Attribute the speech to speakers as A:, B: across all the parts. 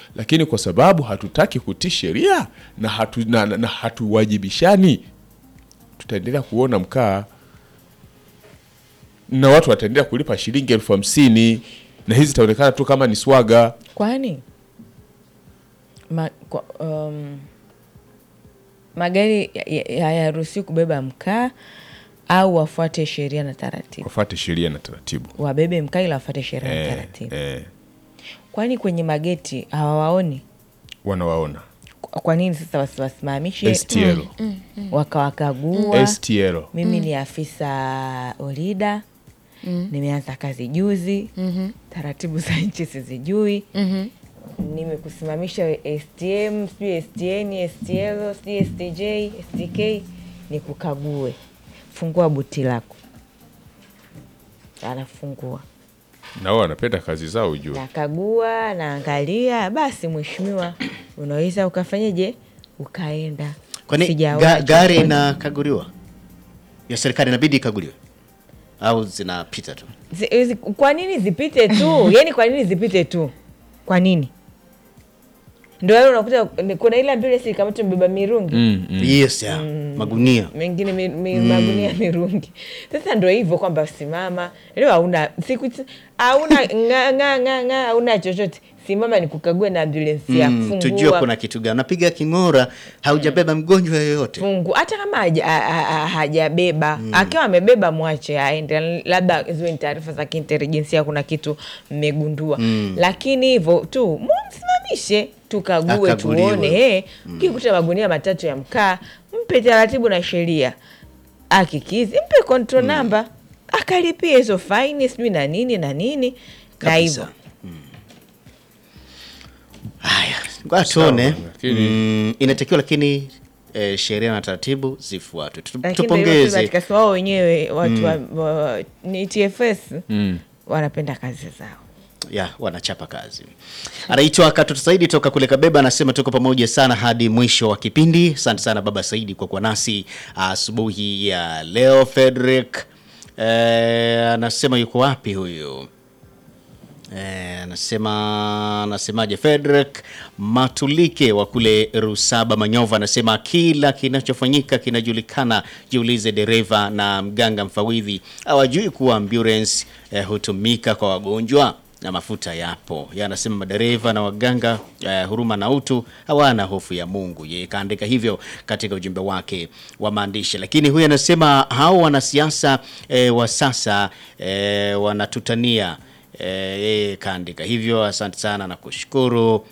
A: lakini kwa sababu hatutaki kutii sheria na, hatu, na, na, na hatuwajibishani tutaendelea kuona mkaa na watu wataendelea kulipa shilingi elfu hamsini na hizi zitaonekana tu kama ni swaga.
B: kwani ma, kwa, um, magari hayaruhusiwi kubeba mkaa au wafuate sheria na taratibu
A: Wafuate sheria na taratibu
B: wabebe mkaa ila wafuate sheria na
A: eh,
B: taratibu
A: eh,
B: kwani kwenye mageti hawawaoni
A: wanawaona
B: kwa nini sasa wasiwasimamishe
A: STL.
B: wakawakagua
A: STL.
B: mimi ni afisa olida nimeanza kazi juzi taratibu za nchi sizijui nimekusimamisha stm sijui stn stl sijui stj stk nikukague fungua buti lako anafungua
A: na wao wanapenda kazi zao ujue
B: nakagua naangalia basi mheshimiwa unaweza ukafanyeje ukaenda
C: kwani
B: Sijaona
C: ga, gari
B: chochote.
C: inakaguliwa ya serikali inabidi ikaguliwe au zinapita tu
B: Zi- zi- kwa nini zipite tu yani kwa nini zipite tu kwa nini ndo yale unakuta ni- kuna ile ambulance kama tumebeba mirungi
A: mm, mm.
C: yes ya magunia
B: mengine mi, mi, magunia mirungi sasa ndo hivyo kwamba simama leo hauna siku hauna nga nga nga nga hauna chochote simama ni kukague na ambulance ya
C: mm, tujue
B: fungua
C: kuna kitu gani napiga king'ora haujabeba mgonjwa yoyote
B: fungu hata kama haja- ha- ha- ha- hajabeba akiwa amebeba mwache aende labda ziwe ni taarifa za kiintelijensia kuna kitu mmegundua lakini hivyo tu msimamishe tukague
C: Akaguliwe.
B: tuone hey, ukikuta magunia matatu ya mkaa mpe taratibu na sheria akikizi mpe control number akalipia hizo faini sijui na nini na nini na hivyo
C: kabisa Mm. haya ngoja tuone
A: lakini-
C: mm, inatakiwa lakini eh, sheria na taratibu zifuatwe Tu-
B: lakini ndio hivyo tu
C: tupongeze
B: katika si wao wenyewe watu wa, wa, ni TFS
A: Mm.
B: wanapenda kazi zao
C: ya wanachapa kazi anaitwa katoto saidi toka kule kabeba anasema tuko pamoja sana hadi mwisho wa kipindi asante sana baba saidi kwa kuwa nasi asubuhi ya leo frederick eh, anasema yuko wapi huyu Eh, anasema anasemaje Frederick Matulike wa kule Rusaba Manyova anasema kila kinachofanyika kinajulikana, jiulize dereva na mganga mfawidhi hawajui kuwa ambulance eh, hutumika kwa wagonjwa na mafuta yapo. Yeye anasema madereva na waganga eh, huruma na utu hawana hofu ya Mungu. Yeye kaandika hivyo katika ujumbe wake wa maandishi, lakini huyu anasema hao wanasiasa eh, wa sasa eh, wanatutania Eh, yeye kaandika hivyo. Asante sana na kushukuru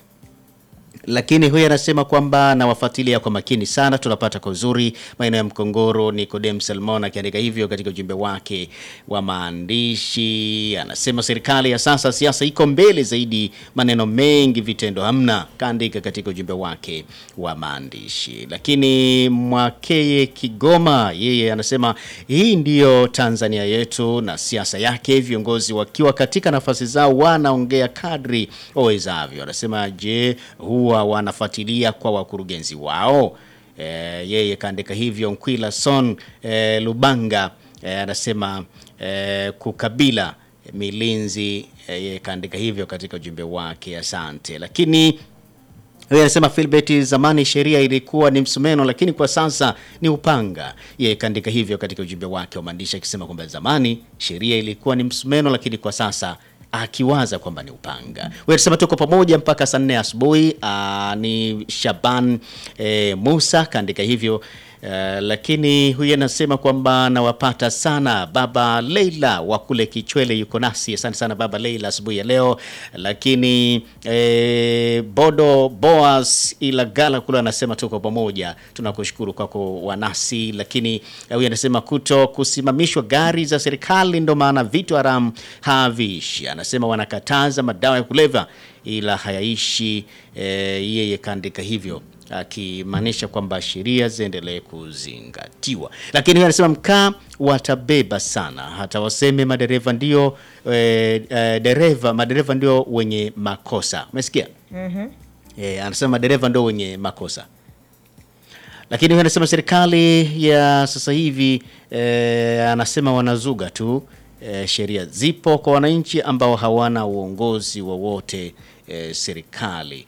C: lakini huyu anasema kwamba nawafuatilia kwa makini sana, tunapata kwa uzuri maeneo ya Mkongoro. Nikodem Salmon akiandika hivyo katika ujumbe wake wa maandishi, anasema serikali ya sasa, siasa iko mbele zaidi, maneno mengi, vitendo hamna, kaandika katika ujumbe wake wa maandishi. Lakini Mwakeye Kigoma, yeye anasema hii ndiyo Tanzania yetu na siasa yake, viongozi wakiwa katika nafasi zao wanaongea kadri wawezavyo. Anasema je, huwa wanafuatilia kwa wakurugenzi wao? E, yeye kaandika hivyo. Nkwila Son e, Lubanga e, anasema e, kukabila milinzi e, yeye kaandika hivyo katika ujumbe wake. Asante. Lakini huyu anasema Philbert, zamani sheria ilikuwa ni msumeno, lakini kwa sasa ni upanga. Yeye kaandika hivyo katika ujumbe wake wa maandishi akisema kwamba zamani sheria ilikuwa ni msumeno, lakini kwa sasa akiwaza kwamba ni upanga. Wewe anasema tuko pamoja mpaka saa nne asubuhi. Aa, Ni Shaban e, Musa kaandika hivyo. Uh, lakini huyu anasema kwamba nawapata sana baba Leila wa kule Kichwele yuko nasi. Asante sana baba Leila asubuhi ya leo. Lakini eh, Bodo Boas Ilagala kule anasema tuko pamoja, tunakushukuru kwako wanasi. Lakini eh, huyu anasema kuto kusimamishwa gari za serikali ndo maana vitu haramu haviishi. Anasema wanakataza madawa ya kulevya ila hayaishi. Eh, yeye kaandika hivyo akimaanisha kwamba sheria ziendelee kuzingatiwa, lakini huyu anasema mkaa watabeba sana, hata waseme madereva ndio e, e, dereva madereva ndio wenye makosa. Umesikia? E, anasema madereva ndio wenye makosa, lakini huyu anasema serikali ya sasa hivi e, anasema wanazuga tu e, sheria zipo kwa wananchi ambao hawana uongozi wowote e, serikali